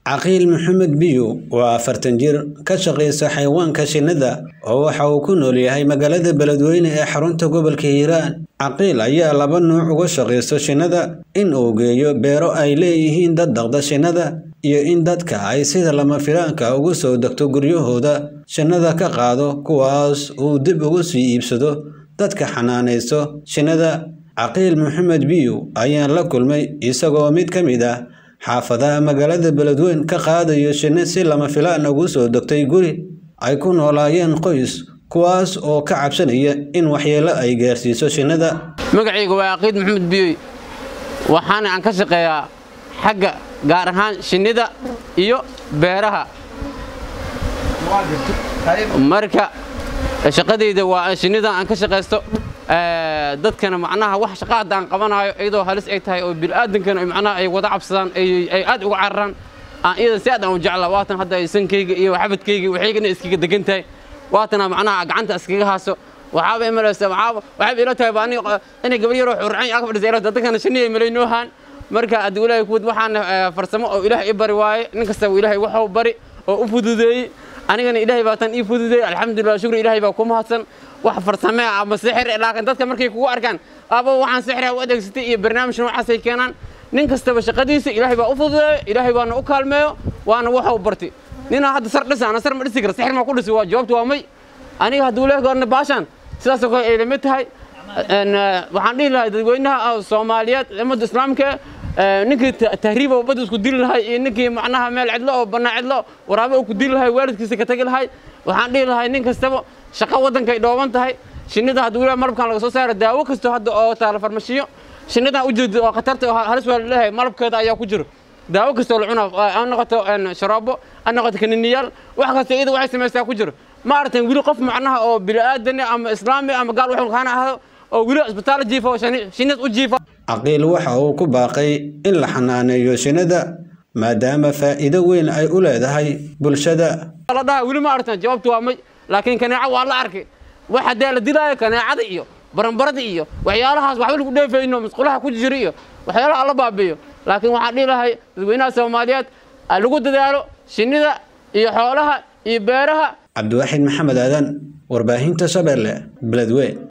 caqiil maxamed biyo waa afartan jir ka shaqaysa xayawaanka shinnida oo waxa uu ku nool yahay magaalada beledweyne ee xarunta gobolka hiiraan caqiil ayaa laba nuuc uga shaqaysta shinnida in uu geeyo beero ay leeyihiin dad dhaqda shinnida iyo in dadka ay sida lama filaanka ugu soo degto guryahooda shinnida ka qaado kuwaas uu dib ugu sii iibsado dadka xanaanaysto shinnida caqiil maxamed biyo ayaan la kulmay isagoo mid ka mid ah xaafadaha magaalada beledweyne ka qaadayo shinni si lama filaan ugu soo degtay guri ay ku noolaayeen qoys kuwaas oo ka cabsanaya in waxyeelo ay gaarsiiso shinnida magacayga waa caqiid maxamed biyoy waxaana aan ka shaqeeyaa xagga gaar ahaan shinnida iyo beeraha marka shaqadayda waa shinnida aan ka shaqaysto dadkana macnaha wax shaqa haddaan qabanaayo iyadoo halis ay tahay oo bil'aadankana macnaha ay wada cabsadaan ay aad uga cararaan aan iyada si aad aan u jeclaa waatan hadda sankayga iyo xabadkayga waxaygana iskaga degan tahay waatana macnaha gacanta iskaga haaso waxaaba imalaysa waxaaba waxaaba ila tahay baani inay gabar yaroo xurcan ag fadhisa ila dadkana shinniya malaynoo haan marka haddii ilaahay kuwad waxaan farsamo oo ilaahay i bari waaye nin kastaba ilaahay waxuu bari oo u fududeeyey anigana ilaahay baa tan ii fududeeyey alxamdulillah shukri ilaahay baa ku mahadsan wax farsame ama sixir laakiin dadka markay kugu arkaan aba waxaan sixir u adeegsatay iyo barnaamij noocaasay keenaan nin kastaba shaqadiisa ilaahay baa u fududeeyo ilaahay baana u kaalmeeyo waana waxuu bartay ninaa hadda sar dhisa ana sar ma dhisi kara sixir maa ku dhisi waa jawaabtu waa may aniga hadduu leeh goorna baashaan sidaasoo kale ay lamid tahay waxaan dhihi lahay dadweynaha soomaaliyeed ummadda islaamka ninkii tahriiba oo badda isku dili lahay iyo ninkii macnaha meel cidlo oo bannaa cidlo waraabe uu ku dili lahay waalidkiisa ka tagi lahay waxaan dhihi lahay nin kastaba shaqo waddankay dhooban tahay shinnida hadduu leeyahay malabkan laga soo saara daawo kasto hadda oo taala farmashiyo shinnidan u jeedo oo khatarta oo halis waa leeyahay malabkeeda ayaa ku jiro daawo kastoo la cunaa ha noqoto sharoobo ha noqoto kaniniyaal wax kasta iyada waxay samaysaa ku jiro ma aragtan weli qof macnaha oo bini'aadani ama islaami ama gaal wuxuu kaana ahdo oo weli isbitaal jiifa oo shinnidas u jiifa caqiil waxa uu ku baaqay in la xanaaneeyo shinnida maadaama faa'iido weyn ay u leedahay bulshada la dhaha weli ma aragtan jawaabtu waa may laakiin kaneeco waa la arkay wax haddee la dilaayo kaneecada iyo baranbarada iyo waxyaalahaas waxba lagu dheefayno masqulaha ku jira iyo waxyaalaha la baabiyo laakiin waxaan dhihi lahay dadweynaha soomaaliyeed lagu dadaalo shinnida iyo xoolaha iyo beeraha cabdiwaaxid maxamed aadan warbaahinta shabeelle beledweyne